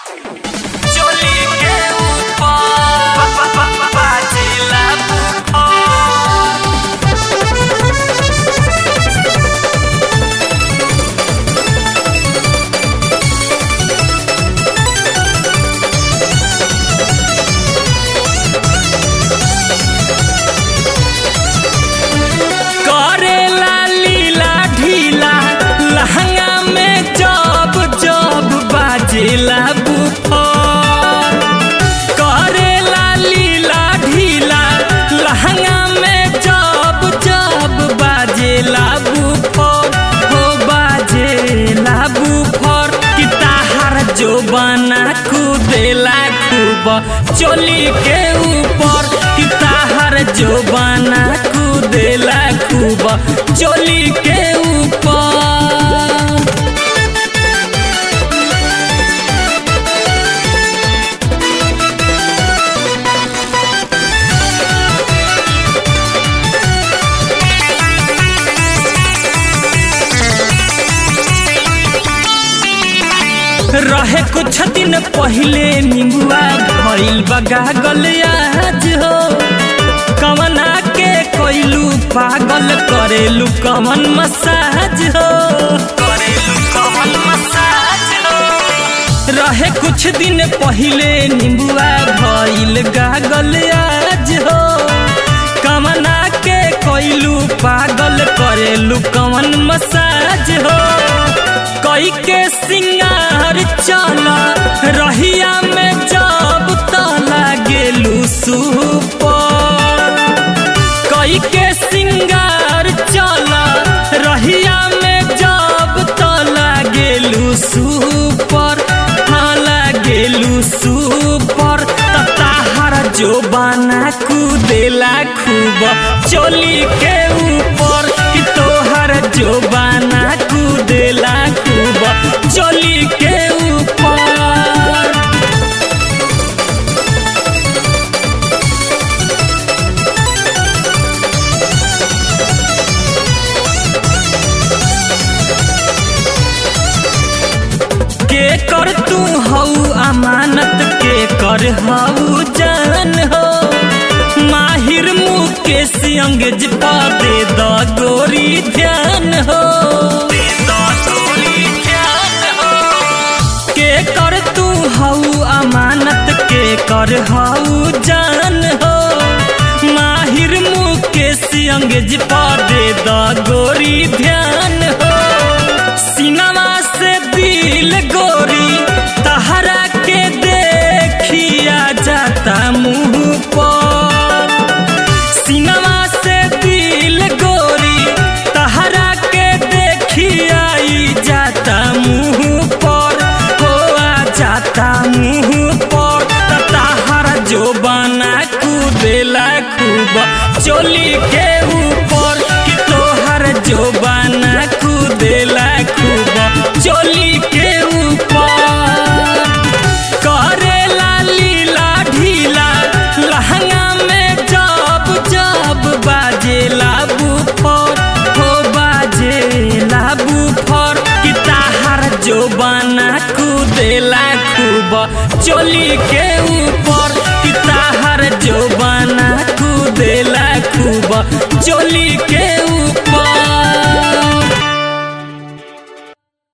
चोली के ऊपर बाजेला बुखार करेला लीला ढीला लहंगा में जब जब बाजेला बुफार करेला लीला ढीला लहंगा में जब जब बाजेला बुफार हो बाजेला बुफार कि ताहार जो बना कूदेला खूब चोली के ऊपर कि ताहार जो बना कूदेला खूब चोली के ऊपर रहे कुछ दिन पहले निंबुआ भइल बगागल आज हो कवना के कोइलू पागल करेलू कमन मसाज हो करेलू कमन मसाज हो रहे कुछ दिन पहले निंबुआ भइल गागल आज हो कवना के कोइलू पागल करेलू कमन मसाज हो कई के सिंगार चला रहिया में जब तला गेलू सुपर कई के सिंगार चला रहिया में जब तला गेलू सुपर हाला गेलू सुपर ताहार जो बना कूदेला खूब चोली के ऊपर कि तोहर जो बना कूदेला खूब चोली के ऊपर के कर तू हऊ अमानत के कर हऊ जान हो माहिर मुकेश अंगज पा दे द गोरी ध्यान हो दे द गोरी ध्यान हो के कर तू हऊ अमानत के कर हऊ जान हो माहिर मुकेश अंगज पा दे द गोरी ध्यान हो सिनेमा से दिल गोरी तहरा के देखिया जाता मुंह पर सिनेमा से दिल गोरी तहरा के देखिया ई जाता मुंह पर हो आ जाता मुंह पर त तहरा जो बना कूदेला खूब चोली के ऊपर कि तोहर जो बना कूदेला खूब चोली के ऊपर करेला लीला ढीला लहंगा में जब जब बाजेला बुफर हो बाजेला बुफर कि ताहार जो बना कूदेला खूब चोली के ऊपर कि ताहार जो बना कूदेला खूब चोली के